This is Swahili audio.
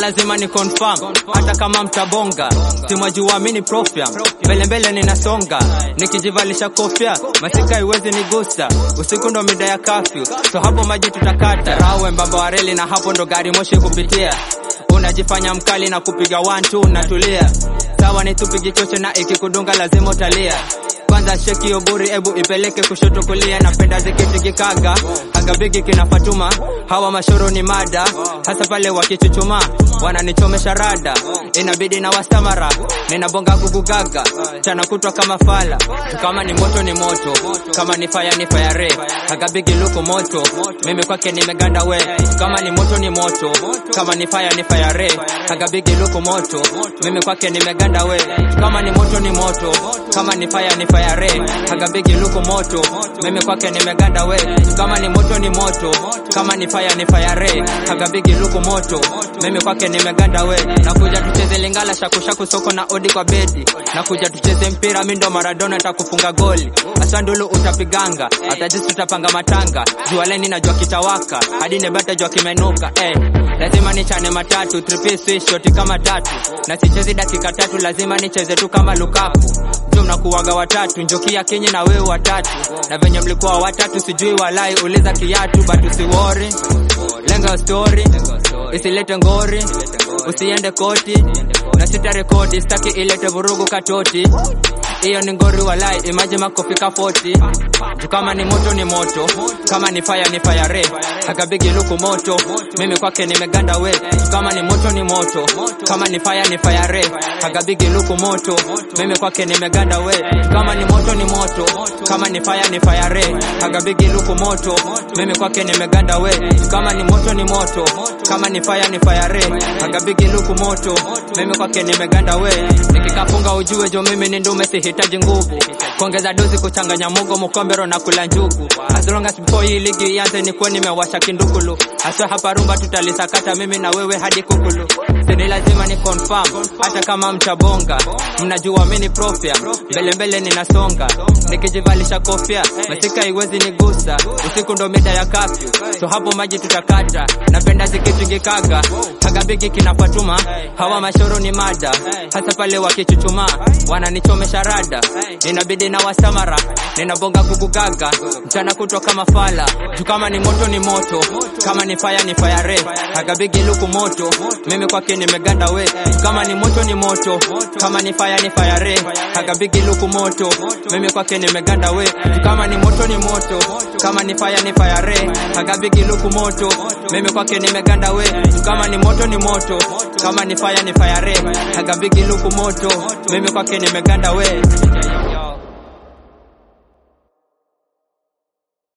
lazima ni confirm hata kama mtabonga simwajua mini profya mbele mbele ninasonga nikijivalisha kofia masika iwezi nigusa usiku ndo mida ya kafyu so hapo maji tutakata rawe mbamba wa reli na hapo ndo gari moshi kupitia unajifanya mkali na kupiga one two natulia sawa ni tupigi choche na ikikudunga lazima utalia kwanza sheki yoburi ebu ipeleke kushoto kulia napenda zikitigikaga agabigi kina fatuma hawa mashoro ni mada hasa pale wakichuchuma wananichomesha rada inabidi na wastamara ninabonga gugugaga chana kutwa kama fala kama ni moto ni moto kama ni faya ni fayare agabigi luko moto mimi kwake nimeganda we kama ni moto ni moto kama ni faya ni fayare agabigi luko moto mimi kwake nimeganda we kama ni moto ni moto kama ni faya ni fayare agabigi luko moto mimi kwake nimeganda we kama ni moto ni moto kama ni faya ni fayare agabigi luko moto mimi kwake nimeganda we nakuja tucheze lingala shakushaku soko na odi kwa bedi nakuja tucheze mpira mi ndo maradona takufunga goli asandulu utapiganga hata jisi tutapanga matanga jua leni najua kitawaka hadi nebata jua kimenuka eh. lazima nichane matatu tripi swish shoti kama tatu na sichezi dakika tatu lazima nicheze tu kama lukaku jo mnakuwaga watatu njokia kinyi na wewe watatu na venye mlikuwa watatu sijui walai uliza kiatu but usiwori lenga story isilete ngori usiende koti na sita rekodi staki ilete vurugu katoti hiyo ni ngori walai imaji makofika 40 juu kama ni moto ni moto kama ni fire ni fire akabigi luku moto mimi kwake nimeganda we kama ni moto ni moto kama ni fire ni fire akabigi luku moto mimi kwake nimeganda we kama ni moto ni moto kama ni fire ni fire akabigi luku moto mimi kwake nimeganda we kama ni moto ni moto kama ni fire ni fire akabigi luku moto mimi kwake nimeganda we nikikafunga ujue jo mimi ni ndume sihitaji nguvu kuongeza dozi kuchanganya mugo mukombero na kula njugu as long as before hii ligi ianze nikuwe nimewasha kindukulu haswa hapa rumba tutalisakata mimi na wewe hadi kukulu sini lazima ni confirm hata kama mtabonga mnajua mini profya mbele mbele ninasonga nikijivalisha kofia masika iwezi nigusa usiku ndo mida ya kafyu so hapo maji tutakata napenda zikitingikaga kagabigi kinafatuma hawa mashoro ni mada hasa pale wakichuchuma wananichomesha rada inabidi na wasamara ninabonga kukugaga mchana kutwa kama fala juu kama ni moto ni moto kama ni faya ni fayare agabigi luku moto mimi kwake nimeganda we kama ni moto ni moto kama ni faya ni fayare agabigi luku moto mimi kwake nimeganda we kama ni moto ni moto kama ni faya ni fayare agabigi luku moto mimi kwake nimeganda we kama ni moto ni moto kama ni faya ni fayare agabigi luku moto mimi kwake nimeganda we